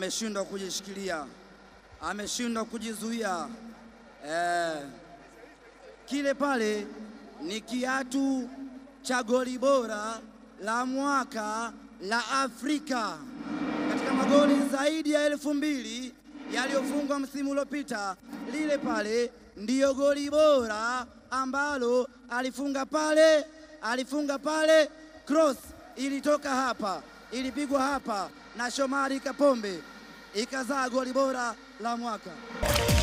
ameshindwa kujishikilia, ameshindwa kujizuia. Eh, kile pale ni kiatu cha goli bora la mwaka la Afrika katika magoli zaidi ya elfu mbili yaliyofungwa msimu uliopita. Lile pale ndiyo goli bora ambalo alifunga pale, alifunga pale, cross ilitoka hapa, ilipigwa hapa na Shomari Kapombe ikazaa goli bora la mwaka.